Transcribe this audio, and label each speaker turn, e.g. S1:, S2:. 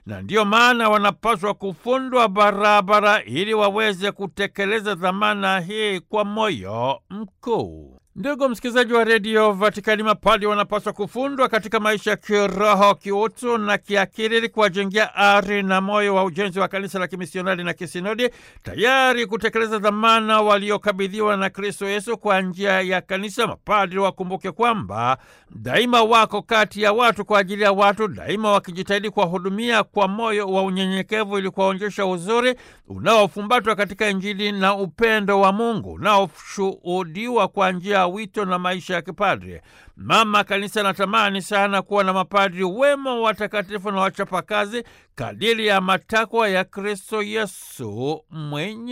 S1: na ndiyo maana wanapaswa kufundwa barabara ili waweze kutekeleza dhamana hii kwa moyo mkuu. Ndugu msikilizaji wa redio Vatikani, mapadi wanapaswa kufundwa katika maisha ya kiroho, kiutu na kiakili ili kuwajengea ari na moyo wa ujenzi wa kanisa la kimisionari na kisinodi, tayari kutekeleza dhamana waliokabidhiwa na Kristo Yesu kwa njia ya kanisa. Mapadri wakumbuke kwamba daima wako kati ya watu kwa ajili ya watu, daima wakijitahidi kuwahudumia kwa moyo wa unyenyekevu ili kuwaonyesha uzuri unaofumbatwa katika Injili na upendo wa Mungu unaoshuhudiwa kwa njia wito na maisha ya kipadri. Mama Kanisa anatamani sana kuwa na mapadri wema, watakatifu na wachapakazi kadiri ya matakwa ya Kristo Yesu mwenye